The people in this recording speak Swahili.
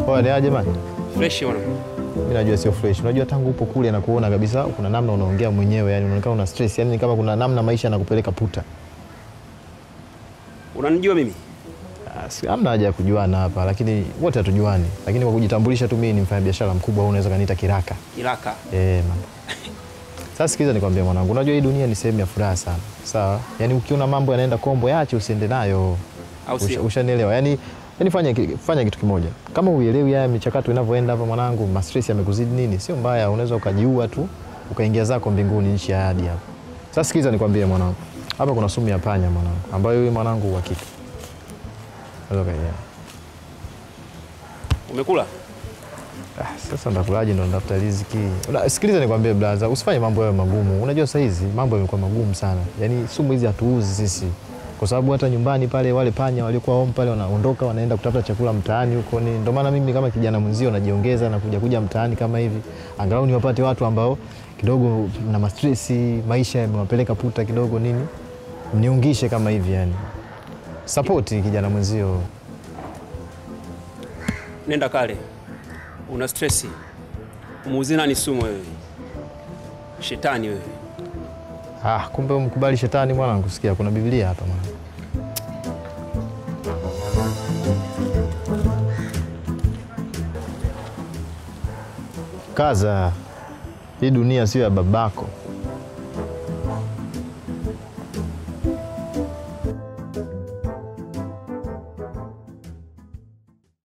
Poa ni aje man? Fresh mwanangu. Mimi najua sio fresh. Unajua tangu upo kule na kuona kabisa kuna namna unaongea mwenyewe, yani unaonekana una stress, yani kama kuna namna maisha yanakupeleka puta. Unanijua mimi? Ah, si- Hamna haja ya kujuana hapa, lakini wote hatujuani. Lakini kwa kujitambulisha tu mimi ni mfanyabiashara mkubwa, au unaweza kaniita kiraka. Iraka. Eh, man. Sasa sikiliza nikwambie mwanangu, unajua hii dunia ni sehemu ya furaha sana. Sawa? Yaani ukiona mambo yanaenda kombo, yaache usiende nayo. Au Usha- sio? Ushanielewa? Yaani yaani fanya ki- fanya kitu kimoja. Kama uelewi haya michakato inavyoenda hapa mwanangu, ma stress yamekuzidi nini? Sio mbaya, unaweza ukajiua tu, ukaingia zako mbinguni nchi ya ahadi hapa. Sasa sikiliza nikwambie mwanangu. Hapa kuna sumu ya panya mwanangu, ambayo wewe mwanangu uhakika. Unaweza ukaiona. Umekula? Ah, sasa ndakulaje ndo ndafuta riziki. Una- Sikiliza nikwambie blaza, usifanye mambo yawe magumu. Unajua saa hizi mambo yamekuwa magumu sana. Yaani sumu hizi hatuuzi sisi. Kwa sababu hata nyumbani pale wale panya waliokuwa home pale wanaondoka wanaenda kutafuta chakula mtaani huko ni. Ndio maana mimi kama kijana mwenzio najiongeza na kuja kuja mtaani kama hivi. Angalau niwapate watu ambao kidogo na mastresi, maisha yamewapeleka puta kidogo nini. Mniungishe kama hivi yani. Support kijana mwenzio. Nenda kale. Una stress. Umuuzi nani sumu wewe? Shetani wewe. Ah, kumbe umkubali shetani mwanangu, sikia kuna Biblia hapa mwanangu. Kaza, hii dunia sio ya babako